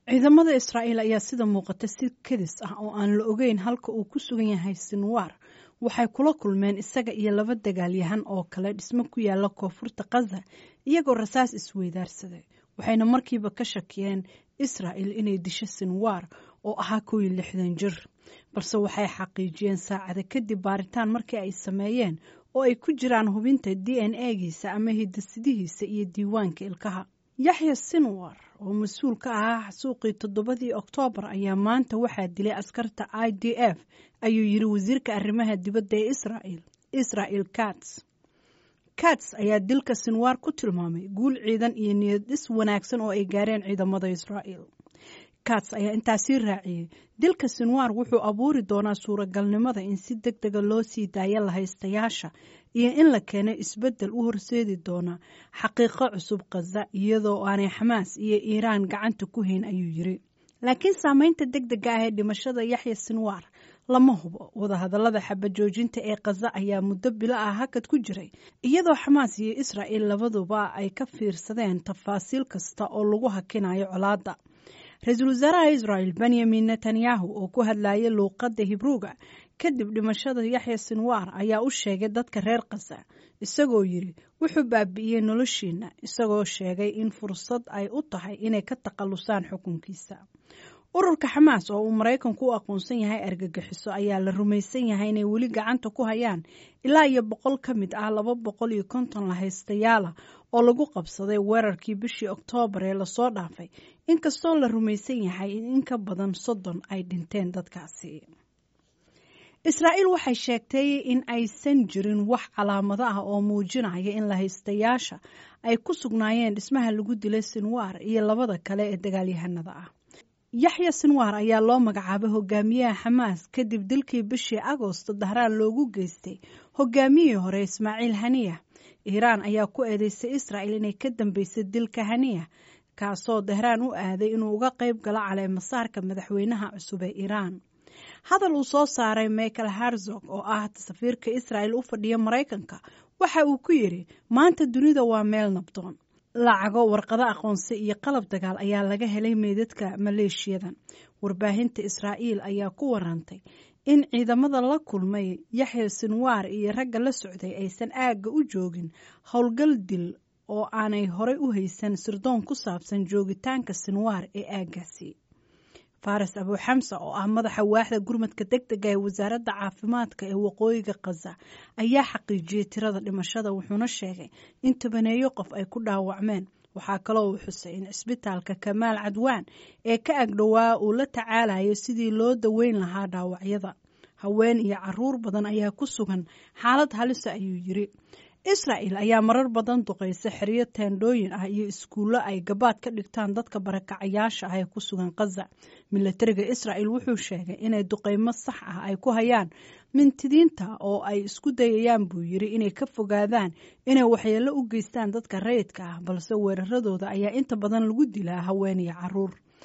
ciidamada israa'iil ayaa sida muuqata si kadis ah oo aan la ogeyn halka uu ku sugan yahay sinwaar waxay kula kulmeen isaga iyo laba dagaalyahan oo kale dhismo ku yaala koonfurta khaza iyagoo rasaas isweydaarsaday waxayna markiiba ka shakiyeen israa'il inay disho sinwaar oo ahaa kow iyo lixdan jir balse waxay xaqiijiyeen saacada kadib baaritaan markii ay sameeyeen oo ay ku jiraan hubinta d n a-giisa ama hidasidihiisa iyo diiwaanka ilkaha yaxya sinwar oo mas-uul ka ahaa xasuuqii toddobadii oktoobar ayaa maanta waxaa dilay askarta i d f ayuu yiri wasiirka arrimaha dibadda ee israa'il israel kats kats ayaa dilka sinwaar ku tilmaamay guul ciidan iyo niyad dhis wanaagsan oo ay gaareen ciidamada israa'il kats ayaa intaasii raaciyey dilka sinwaar wuxuu abuuri doonaa suuragalnimada in si deg dega loo sii daayo lahaystayaasha iyo in la keeno isbeddel u horseedi doona xaqiiqo cusub khaza iyadoo aanay xamaas iyo iiraan gacanta ku hayn ayuu yiri laakiin saameynta deg dega ah ee dhimashada yaxya sinwaar lama hubo wadahadallada xabajoojinta ee khaza ayaa muddo bilo ah hakad ku jiray iyadoo xamaas iyo israa'il labaduba ay ka fiirsadeen tafaasiil kasta oo lagu hakinayo colaadda ra-iisul wasaaraha israa'il benyamin netanyahu oo ku hadlayay luuqadda hibruuga kadib dhimashada yaxya sinwaar ayaa u sheegay dadka reer khaza isagoo yiri wuxuu baabi'iyey noloshiina isagoo sheegay in fursad ay u tahay inay ka takhallusaan xukunkiisa ururka xamaas oo uu maraykanku u aqoonsan yahay argagixiso ayaa la rumaysan yahay inay weli gacanta ku hayaan ilaa iyo boqol ka mid ah laba boqol iyo konton lahaystayaala oo lagu qabsaday weerarkii bishii oktoobar ee lasoo dhaafay inkastoo la rumaysan yahay in in ka badan soddon ay dhinteen dadkaasi israa'iil waxay sheegtay in aysan jirin wax calaamado ah oo muujinaya in lahaystayaasha ay ku sugnaayeen dhismaha lagu dilay sinwaar iyo labada kale ee dagaalyahanada ah yaxya sinwaar ayaa loo magacaabay hogaamiyaha xamaas kadib dilkii bishii agoosto dahraan loogu geystay hogaamiyihii hore ismaaciil haniya iiraan ayaa ku eedeysay israa'il inay ka dambeysay dilka haniya kaasoo dahraan u aaday inuu uga qayb galo caleemasaarka madaxweynaha cusub ee iiraan hadal uu soo saaray michael harzog oo ah safiirka israa'il u fadhiya maraykanka waxa uu ku yidhi maanta dunida waa meel nabdoon lacago warqado aqoonsi iyo qalab dagaal ayaa laga helay meydadka maleeshiyadan warbaahinta israa'iil ayaa ku warantay in ciidamada la kulmay yaxya sinwaar iyo ragga la socday aysan aagga u joogin howlgal dil oo aanay horey u haysan sirdoon ku saabsan joogitaanka sinwaar ee aaggaasi faras abuuxamsa oo ah madaxa waaxda gurmadka deg dega ee wasaaradda caafimaadka ee waqooyiga khaza ayaa xaqiijiyey tirada dhimashada wuxuuna sheegay in tobaneeyo qof ay ku dhaawacmeen waxaa kaloo uu xusay in cisbitaalka kamaal cadwaan ee ka agdhowaa uu la tacaalayo sidii loo daweyn lahaa dhaawacyada haween iyo caruur badan ayaa ku sugan xaalad halisa ayuu yiri israa'il ayaa marar badan duqaysa xeryo teendhooyin ah iyo iskuullo ay gabaad ka dhigtaan dadka barakacayaasha ah ee ku sugan khaza milatariga israa'il wuxuu sheegay inay duqaymo sax ah ay ku hayaan mintidiinta oo ay isku dayayaan buu yiri inay ka fogaadaan inay waxyeello u geystaan dadka rayidka ah balse weeraradooda ayaa inta badan lagu dilaa haween iyo caruur